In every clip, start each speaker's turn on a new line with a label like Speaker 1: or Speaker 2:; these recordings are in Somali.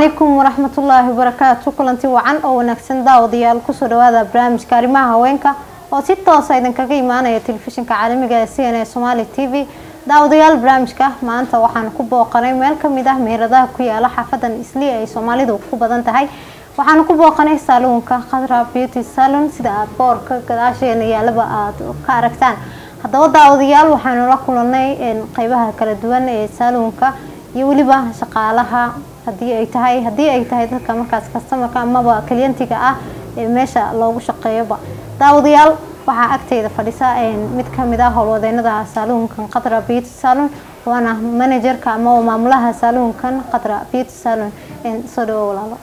Speaker 1: calaykum waraxmatullaahi wabarakaatu kulanti wacan oo wanaagsan daawadayaal kusoo dhawaada barnaamijka arrimaha haweenka oo si toosa idinkaga imaanaya telefishinka caalamiga ee c n a somaali t v daawadayaal barnaamijka maanta waxaan ku booqanay meel kamid ah meheradaha ku yaala xaafadan isli ay soomaalidu ku badan tahay waxaanu ku booqanay saaluunka khadra beauty salon sida aad boorka gadaasheena yaalaba aada ka aragtaan haddaba daawadayaal waxaanu la kulanay qeybaha kala duwan ee saaluunka iyo weliba shaqaalaha hadii ay tahay haddii ay tahay dadka markaas kastamarka amaba kliyantiga ah ee meesha loogu shaqeeyoba daawadayaal waxaa agteyda fadhisa mid kamid ah howlwadeenada saaluunkan qadra beauty salon waana managerka ama maamulaha saaluunkan qadra beauty salon soo dhawo walaalo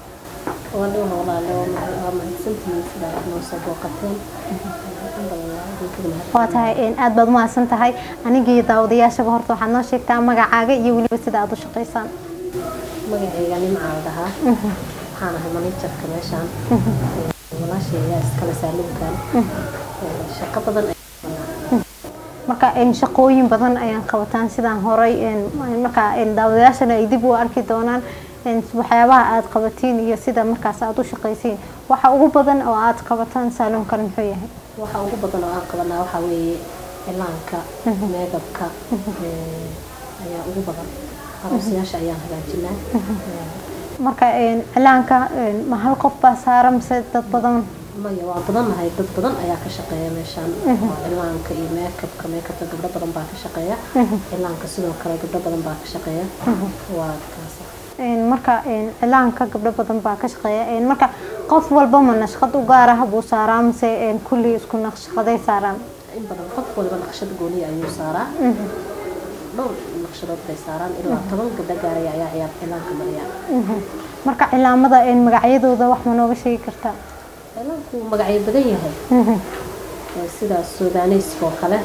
Speaker 1: waa tahay aada baad umahadsan tahay anigii daawadayaashaba horta waxaad noo sheegtaa magacaaga iyo weliba sida aada u shaqeysaan
Speaker 2: magacayga nimcaa la dhahaa waxaan ahay manajarka meeshaan walaashay ayaa iskale saaluunkan shaqo badan
Speaker 1: marka shaqooyin badan ayaan qabataan sidaan horay marka daawadayaashana ay dib u arki doonaan waxyaabaha aada qabatiin iyo sida markaas aada u shaqaysiin waxa ugu badan oo aada qabataan saaluunkan muxuu yahay
Speaker 2: waxa ugu badan oo aan qabanaa waxaa weeye cilaanka meegabka ayaa ugu badan aroosyaasha ayaan hagaajinaa
Speaker 1: marka cilaanka ma hal qof baa saara mise dad badan
Speaker 2: maya waa badannahay dad badan ayaa ka shaqeeya meeshaan oo cilaanka iyo meekabka meekabka gabdho badan baa ka shaqeeya cilaanka sidoo kale gabdho badan baa ka shaqeeya waa kaas
Speaker 1: marka cilaanka gabdho badan baa ka shaqeeya marka qof walba ma nashqad u gaar ah buu saaraa mise kulli isku naqshaqaday saaraan
Speaker 2: in badan qof waliba naqshad gooniya ayuu saaraa dhowr naqshadood bay saaraan ilaa toban gabdho gaaraya ayaa ciyaar cilaanka mariya
Speaker 1: marka cilaamada magacyadooda wax ma nooga sheegi kartaa
Speaker 2: cilaanku magacyo badan yahay sida sudaneyska oo kale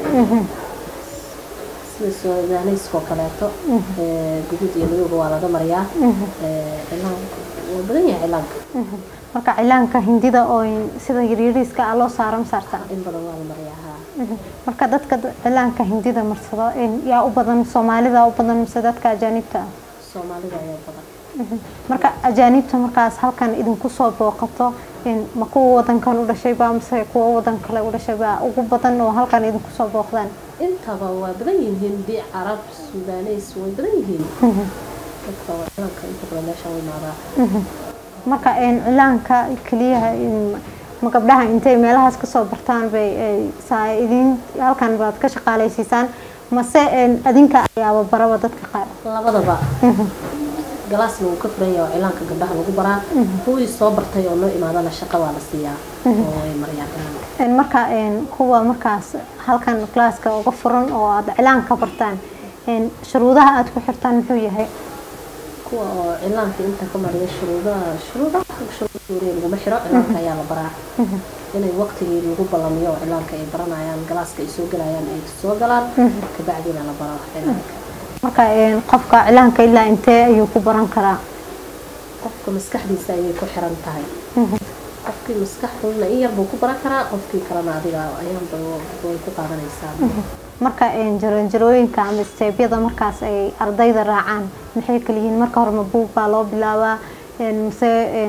Speaker 2: sida sudaneyska oo kaleeto guduud iyo madowga waa laga mariyaa cilaanku waa badan yahay cilaanka
Speaker 1: marka cilaanka hindida oo sida yaryariiska ah loo saaro ma saartaa
Speaker 2: in badan waa la mariyaa haa
Speaker 1: marka dadka cilaanka hindida marsado yaa u badan soomaalida u badan mise dadka ajaanibta ah
Speaker 2: soomaalida ayaa badan
Speaker 1: marka ajaanibta markaas halkan idinku soo booqato ma kuwa wadankan u dhashayba mise kuwa wadan kale u dhashayba ugu badan oo halkan idinku soo booqdaan
Speaker 2: intaba waa badan yihiin bi carab sudaneys way badan yihiin dadka waa cilaanka inta badan meesha u imaadaa
Speaker 1: marka cilaanka keliyaha ma gabdhaha intay meelahaas kasoo bartaan bay idin halkan baad ka shaqaaleysiisaan mase adinka ayaaba baraba dadka qaar
Speaker 2: labadaba galaasna wuu ka furan yahay oo cilaanka gabdhaha lagu baraa kuwii soo bartay oo noo imaadana shaqa waa la siiyaa oo ay mariyaan cilaanka
Speaker 1: marka kuwa markaas halkan galaaska uga furan oo aada cilaanka bartaan shuruudaha aada ku xirtaan muxuu yahay
Speaker 2: kuwa oo cilaanka inta ka mariya shuruudaha shuruudaha shuruuda laguma xiro cilaanka ayaa la baraa inay waqtigii lagu ballamiyo oo cilaanka ay baranayaan galaaska ay soo galayaan ay soo galaan kabacdiina la baro cilaanka
Speaker 1: marka qofka cilaanka ilaa intee ayuu ku baran karaa
Speaker 2: qofka maskaxdiisa ayay ku xiran tahay qofkii maskaxduna in yar buu ku baran karaa qofkii kalena adiga ayaanba way ku qaadanaysaa
Speaker 1: marka jaranjarooyinka ama steebyada markaas ay ardayda raacaan maxay kaliyihiin marka hore ma buug baa loo bilaabaa mise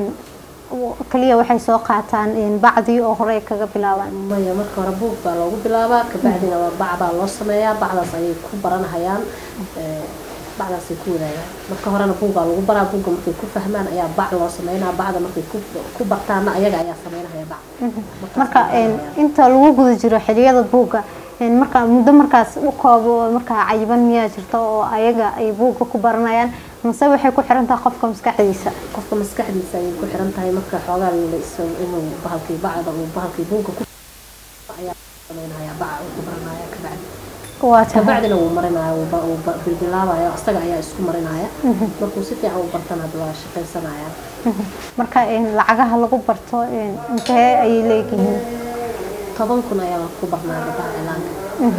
Speaker 1: kaliya waxay soo qaataan bacdii oo hore kaga bilaabaan
Speaker 2: maya marka hore buug baa loogu bilaabaa kabacdina waa bac baa loo sameeyaa bacdaas ayay ku baranahayaan bacdaasay ku wadaagaan marka horena buugaa lagu baraa buugga markay ku fahmaan ayaa bac loo sameynaa bacda markay ku bartaana ayaga ayaa sameynahaya bac
Speaker 1: marka inta lagu guda jiro xiliyada buugga marka muddo markaas u koobo markaa cayiban miyaa jirta oo ayaga ay buugga ku baranayaan mase waxay ku xiran tahay qofka maskaxdiisa
Speaker 2: qofka maskaxdiisa ayay ku xiran tahay marka xoogaa inuu bahalkii bacda uu bahalkii buugga ku ayaa sameynaya baca uu ku baranaya kabacdi kabacdina wuu marinaya wuu bilbilaabaya isaga ayaa isku marinaya markuu si fiican u bartana hadda waa shaqaysanaya
Speaker 1: marka lacagaha lagu barto intee ayay leeyihiin
Speaker 2: toban kun ayaa ku barnaa gabdhaha cilaanka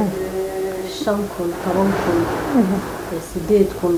Speaker 2: shan kun toban kun sideed kun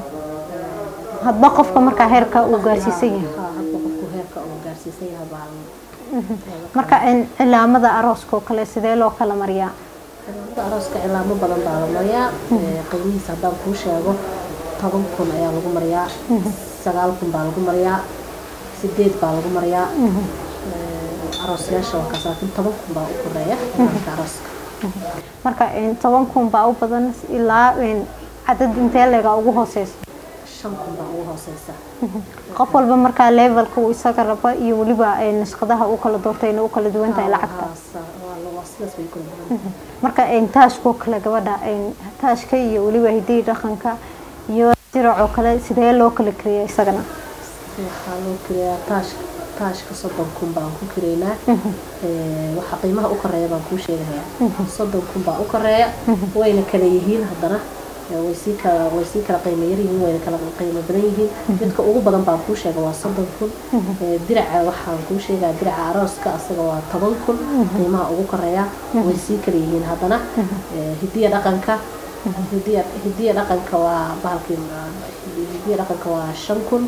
Speaker 1: hadba qofka markaa heerka uu gaarsiisan yahay
Speaker 2: hadba qofku heerka uu gaarsiisan yahay baa
Speaker 1: marka cilaamada arooska oo kale sidee loo kala mariyaa
Speaker 2: cilaamada arooska cilaamo badan baa la mariyaa qiimihiisa haddaan kuu sheego toban kun ayaa lagu mariyaa sagaal kun baa lagu mariyaa sideed baa lagu mariyaa aroosyaasha waa kaas laakiin toban kun baa u koreeya imaamka arooska
Speaker 1: marka toban kun baa u badan ilaa cadad intee leega ugu hooseysa
Speaker 2: shan kun baa ugu hooseysa
Speaker 1: qof walba markaa levelka uu isaga rabo iyo weliba nashqadaha uu kala doortay inay u kala duwan tahay lacagta
Speaker 2: sidaas bay kula duwan
Speaker 1: marka taashkoo kale gabadha taashka iyo weliba hidiyi dhaqanka iyo jiracoo kale sidee loo kala kariya isagana
Speaker 2: waxaa loo kariyaa taashka taashka soddon kun baan ku kiraynaa waxa qiimaha u koreeya baan kuu sheegayaa soddon kun baa u koreeya wayna kala yihiin haddana way sii kala way sii kala qiimo yar yihiin wayna kala qiimo badan yihiin midka ugu badan baan kuu sheega waa soddon kun diraca waxaan kuu sheegaa diraca arooska asaga waa toban kun qiimaha ugu koreeya way sii kala yihiin haddana hidiya dhaqanka hidiya hidiya dhaqanka waa bahalkii hidiya dhaqanka waa shan kun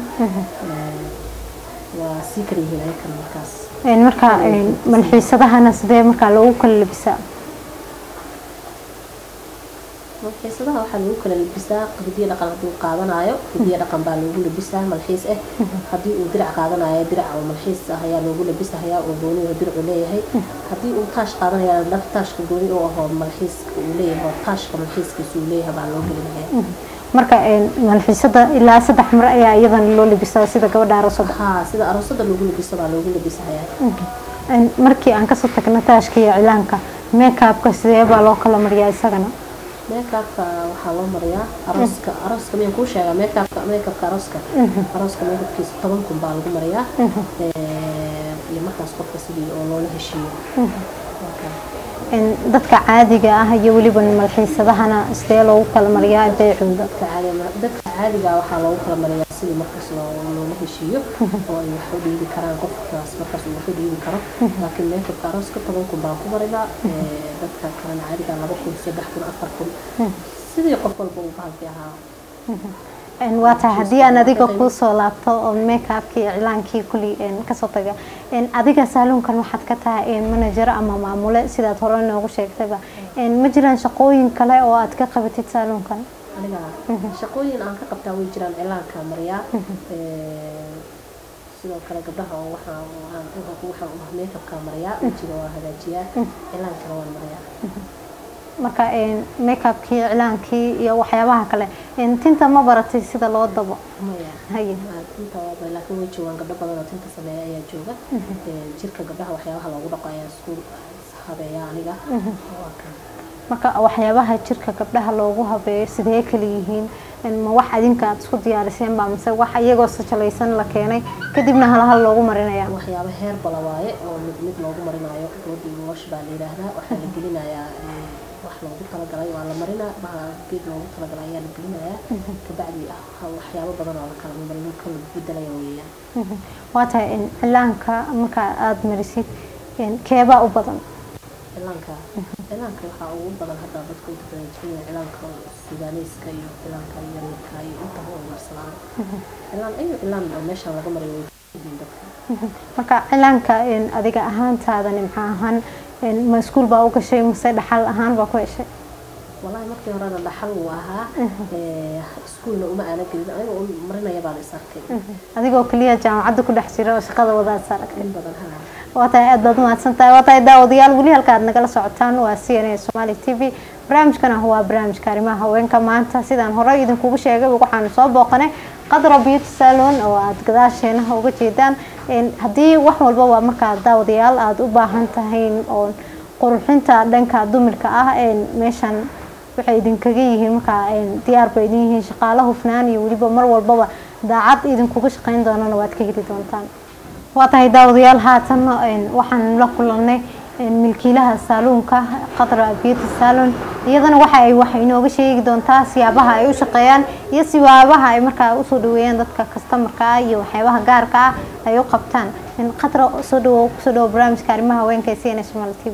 Speaker 2: waa sii kala yihiin ayakan markaas
Speaker 1: marka malxiisadahana sidee markaa loogu kala labisaa
Speaker 2: malxiisadaha waxaa lagu kala labisaa hidiya dhaqan hadduu qaadanayo hidiya dhaqan baa loogu labisaa malxiis ah haddii uu dirac qaadanayo dirac oo malxiis ah ayaa loogu labisahayaa oo gooni oo diracu leeyahay haddii uu taash qaadanaya dhar taashka gooni u ahoo malxiiska uu leeyahay oo taashka malxiiskiisa uu leeyahay baa loo gelinaya
Speaker 1: marka malxiisada ilaa saddex mar ayaa iyadana loo labisaa sida gabadha aroosada
Speaker 2: haa sida aroosada loogu labiso baa loogu labisahayaa
Speaker 1: markii aan kasoo tagno taashka iyo cilaanka meekaabka sidee baa loo kala mariyaa isagana
Speaker 2: meekaabka waxaa loo mariyaa arooska arooska miyaan kuu sheegaa meekaabka meekabka arooska arooska meekabkiisa toban kun baa lagu mariyaa iyo markaas qofka sidii oo loola heshiiyo
Speaker 1: dadka caadiga ah iyo weliba malxiisadahana sidee loogu kala mariyaa beecooda
Speaker 2: dadka caadiga waxaa loogu kala mariyaa sidii markaas loola heshiiyo oo ay wax u dhiibi karaan qofkaas markaas uu wax u dhiibi karo laakiin meekabka arooska toban kun baan ku marinaa dadka kalena caadiga laba kun saddex kun afar kun sidii qof walba uu bahalkii ahaa
Speaker 1: waa tahay haddii aan adiga kuu soo laabto oo meekaabkii iclaankii kulli kasoo taga adiga saaluunkan waxaad ka tahay manager ama maamule sidaad hore noogu sheegtayba ma jiraan shaqooyin kale oo aad ka qabatid saaluunkan
Speaker 2: aniga shaqooyin aan ka qabtaa way jiraan cilaanka mariyaa sidoo kale gabdhaha oo waxaan waxaan meekabka mariyaa wejiga waa hagaajiyaa cilaankana waan mariyaa
Speaker 1: marka makeupkii iclaankii iyo waxyaabaha kale tinta ma baratay sida loo dabo
Speaker 2: maya
Speaker 1: haye
Speaker 2: tinta waa laakiin way joogaan gabdho badan oo tinta sameeya ayaa jooga jirka gabdhaha waxyaabaha loogu dhaqo ayaa isku habeeya aniga waa kan
Speaker 1: marka waxyaabaha jirka gabdhaha loogu habeeyo sidee kala yihiin ma wax adinka aad isku diyaariseen baa mise wax iyagoo sajalaysan la keenay kadibna halhal loogu marinaya
Speaker 2: waxyaabo heer bala waaye oo mid mid loogu marinayo goodii wash baa la yidhaahdaa waxaa la gelinayaa wax loogu talagalay waa la marinaa geed loogu talagalay ayaa la gelinayaa kabacdi waxyaabo badan oo lakala kala bedelaya weeyaan
Speaker 1: waa tahay cilaanka marka aada marisid keebaa u badan
Speaker 2: cilaanka cilaanka waxaa ugu badan hadda dadku inta badan jecel cilaanka sudaaneyska iyo cilaanka yamirka iyo intaba oo marsadaan cilaan ayo cilaan oo meesha laga mariyo way yihiin dadka
Speaker 1: marka cilaanka adiga ahaantaadani maxaa ahaan ma iskuul baa u gashay mase dhaxal ahaan baa ku heshay
Speaker 2: wallahi markii horena dhaxal uu ahaa iskuulna uma aana gelin anigoo marinaya baan is arkay
Speaker 1: adigoo keliya jaamacadda ku dhex jira oo shaqada wadaad saaragtay
Speaker 2: in badan haa
Speaker 1: waa tahay aad baad umahadsan tahay waa tahay daawadayaal weli halka aad nagala socotaan waa c n a somali t v barnaamijkana waa barnaamijka arrimaha haweenka maanta sidaan horey idinkugu sheegay waxaanu soo booqanay qadra beauty salon oo aad gadaasheena uga jeedaan haddii wax walba waa markaa daawadayaal aada u baahan tahay oo qurxinta dhanka dumarka ah meeshan waxay idinkaga yihiin markaa diyaar bay idin yihiin shaqaalo hufnaan iyo weliba mar walbaba daacad idinkuga shaqeyn doonana waad ka heli doontaan waa tahay daawadayaal haatan waxaan la kulanay milkiilaha saaluunka qadra beauty salon iyadana waxa ay wax inooga sheegi doontaa siyaabaha ay u shaqeeyaan iyo siyaabaha ay markaa usoo dhaweeyaan dadka kastamarka ah iyo waxyaabaha gaarka ah ay u qabtaan qadra soo dhawo kusoo dhawo barnaamijka arrimaha haweenka ee c n s somal t v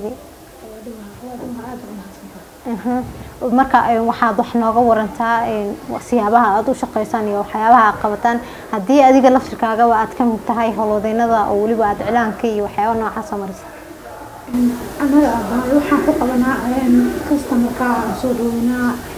Speaker 1: marka waxaad wax nooga warantaa siyaabaha aada u shaqeysaan iyo waxyaabaha aad qabataan haddii adiga laftirkaagaba aad ka mid tahay howlwadeynada oo weliba aada cilaanka iyo waxyaaba noocaas soo marisa
Speaker 3: anaga abaay waxaan ku qabanaa customarka aan soo dhaweynaa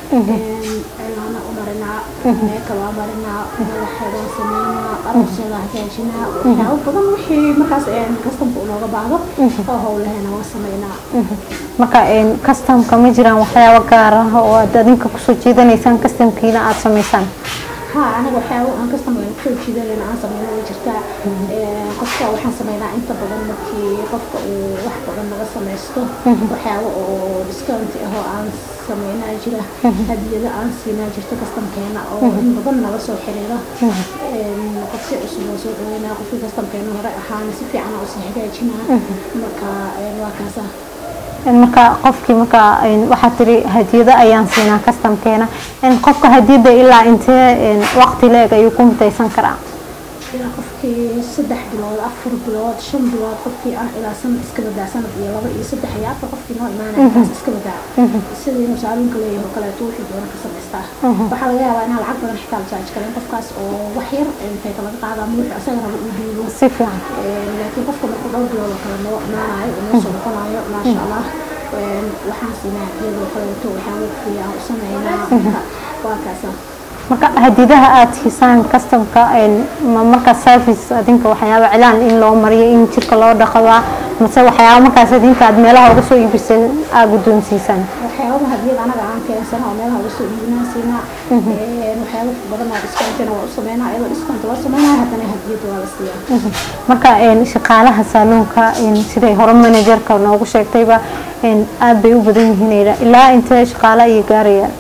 Speaker 2: cilaana u marinaa meeka waa marinaa madaxeedaan sameynaa arooseeda hagaajinaa waxyaabo badan wixii markaas kastamka unooga baahdo oo howlahena waa sameynaa
Speaker 1: marka kastamka ma jiraan waxyaabo gaar ah oo aad adinka kusoo jeedanaysaan kastamkiina aada samaysaan
Speaker 2: ها أنا بحاول أنا كستم كل شيء ده لأن أنا سمينا وجرتا قفكة وحنا سمينا أنت بدل مكي قفكة وواحد بدل ما قصة ميستو بحاول وديسكاونت هو أنا سمينا جرا هدي ده أنا سمينا جرتا كستم كينا أو إن بدل ما قصة حريرة قفكة أسبوع سوق وينا قفكة كستم كينا هراء حان سفي أنا أصلي حاجة جنا مكا واكاسا
Speaker 1: marka qofkii marka waxaa tiri hadiyado ayaan siinaa kastamkeena qofka hadiyada ilaa intee waqti leeg ayuu ku mutaysan karaa
Speaker 2: ilaa qofkii saddex bilood afar bilood shan bilood qofkii ah ilaa sanad iska badaa sanad iyo laba iyo saddex iyo afar qofkii noo imaanaya kaas iska badaa sidii inuu saaluunka leeyahay oo kaleeto wixii doona ka samaystaa waxaa laga yaabaa inaa lacag badan xitaa la jaaji karin qofkaas oo wax yar intayta laga qaadaa ama wixii asaga raba uu dhiibo
Speaker 1: si fiican
Speaker 2: laakiin qofka markuu dhowr bilood oo kale noo imaanayo oo noo soo noqonayo maasha allah waxaan siinaa iyadoo kaleeto waxaan waqtiga u sameynaa waa kaasa
Speaker 1: marka hadidaha aada siisaan kastamka ma markaa service adinka waxyaaba cilaan in loo mariyo in jirka loo dhaqabaa mase waxyaaba markaas adinka aad meelaha uga soo iibisay aa guddoonsiisaan
Speaker 2: waxyaabaha hadiyada anaga aan keensana oo meelaha uga soo iibinaan siinaa waxyaaba badan oo discountna waa u sameynaa iyadoo discount loo sameynaa haddana hadiyada waa la siiyaa
Speaker 1: marka shaqaalaha saaluunka siday hore managerka noogu sheegtayba aad bay u badan yihiin ilaa intee shaqaala iyo gaarayaan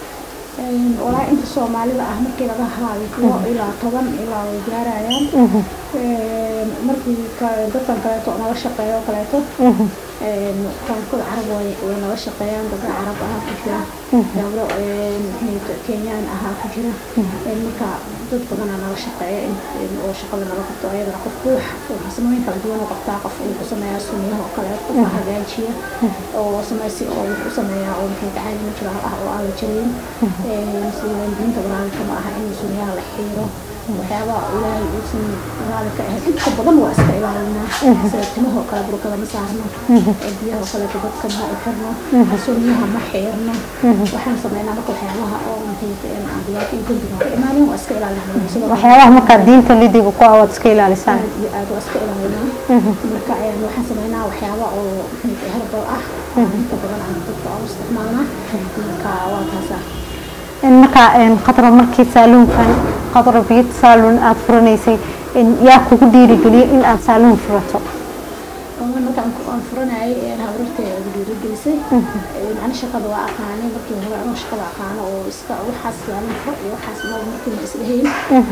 Speaker 2: walaa inta soomaalida ah markii laga haayo kuwo ilaa toban ilaa way gaarayaan markii dadkan kaleeto nala shaqeeyo kaleeto qaarkood carab way nala shaqeeyaan gabdho carab ahaa ku jira gabdho kenyaan ahaa ku jira marka dad badanaa nala shaqeeya oo shaqada nala qabto ayadana qofku farsamooyin kala duwan u qabtaa qof uu ku sameeyaa sunyaha oo kale qofa hagaajiya oo sameysi oo wuxuu sameeyaa oo muxuu caadi ma jira ah oo aan la jarayn sida diinta walaalka ma aha in sunyaha la xiiro waxyaabaha ilaahay uusan raali ka ahayn inta badan waa iska ilaalinaa sida timahoo kale burkada ma saarno biyahoo kaleeto dadka ma u xirno sunyaha ma xiirno waxaan sameynaa marka waxyaabaha oo dhibaato iyo dembiga ka imaanin waa iska ilaalinaa
Speaker 1: waxyaabaha markaa diinta lidiga ku awaad iska ilaalisaan
Speaker 2: aad iyo aad waa iska ilaalinaa marka waxaan sameynaa waxyaaba oo herbal ah inta badan aan dadka u isticmaalnaa marka waa kaasa
Speaker 1: marka qadra markii saaluunkan qadra biyad saaluun aada furanaysay yaa kugu dhiirigeliyay in aada saaluun furato
Speaker 2: markaan aan furanayay habrartay ugu dhiirigelisay ani shaqada waa aqaanay markii hore anoo shaqada aqaano oo iska waxaas saaluun fur iyo waxaas ma markii isdhehayn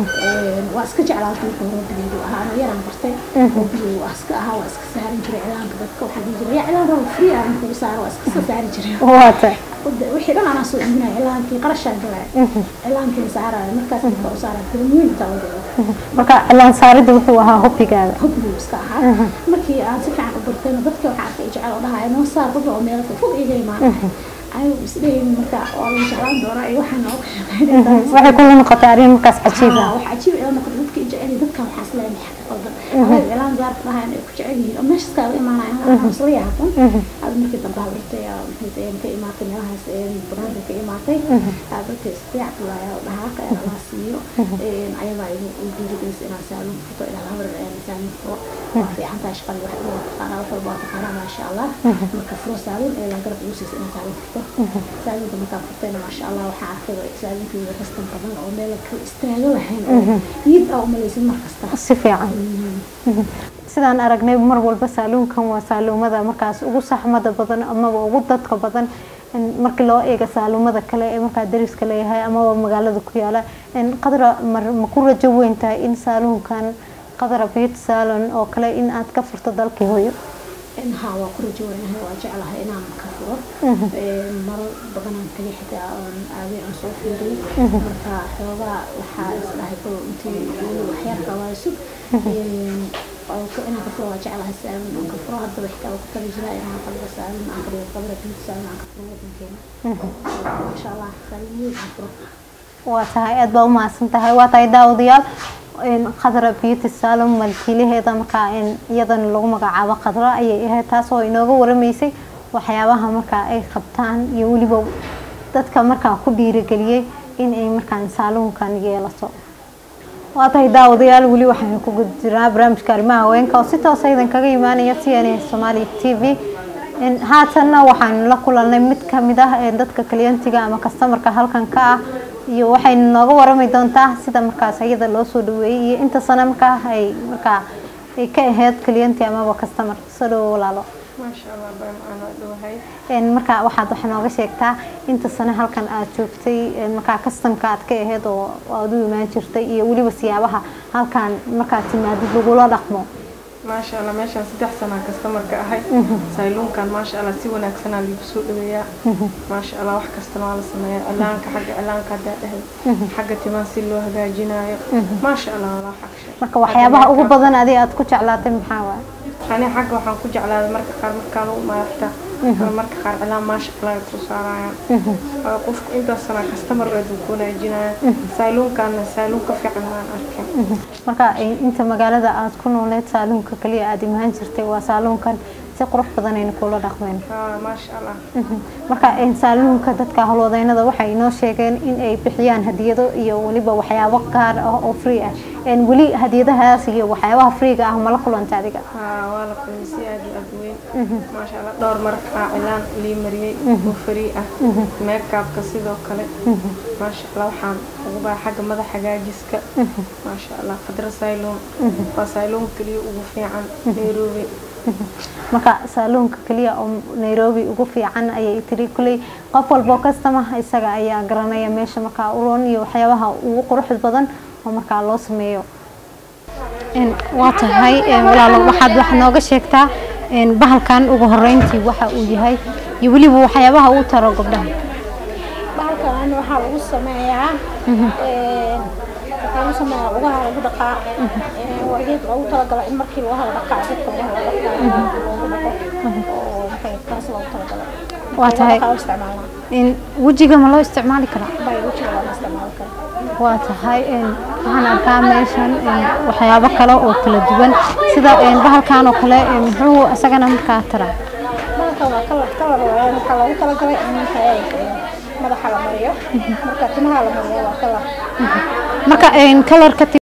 Speaker 2: waa iska jeclaatay markii hore bigeedu ahaa anoo yaraan bartay oo bigeedu waa iska ahaa waa iska saarin jiray cilaanka dadka waxaa dhihi jiray yaa cilaan rabo free aan kugu saaro waa iska saari jiray
Speaker 1: waata
Speaker 2: wixii dhan anaa soo iibinaya cilaankii qarashaan galaya cilaankii saaraya markaas dadka u saaraya filmooyin inta la galo
Speaker 1: marka cilaan saaridda wuxuu ahaa hobbigaada
Speaker 2: hobbigu iska ahaa markii aan si fiican u bartayna dadka waxaa arkay jecel oo dhahaya noo saar dad oo meel fog iga imaanaya anigu isdhehayn marka waa lagu jeclaan doonaa iyo waxaan nooga shaqeynaysaa
Speaker 1: waxay kula noqotay arrin markaas cajiib ah
Speaker 2: wax cajiib ila noqotay dadka i jecel dadkan waxaa isleeyahay maxaa ka qaldan anaga cilaan gaarka dhahayan ay ku jecel yihiin oo meeshaas kaaga imaanaya waxaa isla yaatan hada markii dambe habartay ka imaatay meelahaas banaanka ka imaatay dadka isdeec bulaya dhahaa ka la siiyo ayadaa igu dhiirigelisay inaan saalon furto ilaa habar saalon furo waa fiican tahay shaqada wax waa taqaanaa wax walba waa taqaanaa maasha allah marka furo saalon ilaa garab igu siisay inaan saalon furto saalonka markaan furtayna maasha allah waxaa arkay saalonkeeda kastan badan oo meel ka istaago lahayn oo niyad aa umalaysin mar kasta
Speaker 1: si fiican sidaan aragnay mar walba saaluunkan waa saaluumada markaas ugu saxmada badan amaba ugu dadka badan markii loo eego saaluumada kale ee markaa dariska leeyahay amaba magaalada ku yaala qadra ma ku rajo weyn tahay in saaluunkan qadra beauty salon oo kale in aad ka furto dalkii hooyo
Speaker 2: ها waa ku rajo weynahay waa jeclahay inaan ka furo maro badanaan tagay xitaa aan aaday aan soo fiiriyay marka xoogaa waxaa isdhahay kol intii waxyar qabaayo inaan ka furo waa jeclahay saalin aan ka furo haddaba xitaa waa ku tali jiraa inaan qalba saalin aan kariyo qabra biid saalin aan ka furo wadankeena insha allah saalin weyn aan furo
Speaker 1: waa tahay aada baa u mahadsan tahay waa tahay daawadayaal qadra beauty salon malkiilaheeda markaa iyadana lagu magacaabo qadra ayay ahayd taasoo inooga waramaysay waxyaabaha markaa ay qabtaan iyo weliba dadka markaa ku dhiirigeliyey in ay markaan saaluunkan yeelato waa tahay daawadayaal weli waxaynu ku guda jirnaa barnaamijka arrimaha haweenka oo si toosa idin kaga imaanaya t n a somaali t v haatanna waxaanu la kulanay mid kamid ah ee dadka kliyantiga ama kastamarka halkan ka ah iyo waxaynu nooga warami doontaa sida markaas iyada loo soo dhaweeyey iyo inta sano markaa ay markaa ay ka ahayd kliyanti amaba kastamar soo dhawo walaalo
Speaker 3: maasha allah baan aan dhawahay
Speaker 1: markaa waxaad wax nooga sheegtaa inta sano halkan aad joogtay markaa kastamka aad ka ahayd oo aad u imaan jirtay iyo weliba siyaabaha halkan markaad timaadid lagula dhaqmo
Speaker 3: maasha allah meeshaan saddex sanaa kastamarka ahay sayluunkan maasha allah si wanaagsanaa liigu soo dhaweeyaa maasha allah wax kastana waa la sameeyaa cilaanka xagga cilaanka haddaa dhahay xagga timaan si loo hagaajinaayo maasha allah walaa xagshe
Speaker 1: marka waxyaabaha ugu badan adi aad ku jeclaatay maxaa waay
Speaker 3: ani xagga waxaan ku jeclaaday marka qaar markaa lagu maarta marka qaar cilaan maasha allah ay soo saarayaan qofku intaas sanaa kastamar eedu ku wanaajinaya sayluunkaana sayluun ka fiican waan arkay
Speaker 1: marka inta magaalada aad ku nooleed saaluunka kaliya aad imaan jirtay waa saaluunkan si qurux badan aynu kula dhaqmeen
Speaker 3: maasha allah
Speaker 1: marka saaluunka dadka howlwadeynada waxay inoo sheegeen in ay bixiyaan hadiyado iyo weliba waxyaabo gaar ah oo free ah weli hadiyadahaas iyo waxyaabaha freega ah mala kulanta adiga
Speaker 3: waa la kulmay si aad iyo aad weyn maasha allah dhowr markaa cilaan lii mariyey oo free ah meekaabka sidoo kale maasha allah waxaan ugu baa xagga madax hagaajiska maasha allah qadra sayluun waa sayluun keliya ugu fiican nairobi
Speaker 1: marka saaluunka kaliya oo nairobi ugu fiican ayay tiri kuley qof walboo kastama isaga ayaa garanaya meesha markaa uroon iyo waxyaabaha ugu quruxda badan oo markaa loo sameeyo waa tahay walaalo waxaad wax nooga sheegtaa bahalkan ugu horeyntii waxa uu yahay iyo weliba waxyaabaha uu taro gabdhaha
Speaker 4: bahalkan waxaa lagu sameeyaa waxaa lagu sameeyaa lugaha lagu dhaqaa waa geed loogu talagalay in markii lugaha la dhaqaa dadka lugaha la dhaqaa loogu dhaqo oo maxay kaas loogu talagalay
Speaker 1: waa tahay wejiga ma loo isticmaali karaa
Speaker 4: bay wejiga waa la isticmaali karaa
Speaker 1: waa tahay waxaan arkaa meeshan waxyaabo kale oo kala duwan sida bahalkan oo kale muxuu isagana markaa taraa
Speaker 4: bahalkan waa kalar kalar waayaan waxaa loogu talagalay in maxay madaxa la mariyo marka timaha la mariyo waa kalar
Speaker 1: marka kalarka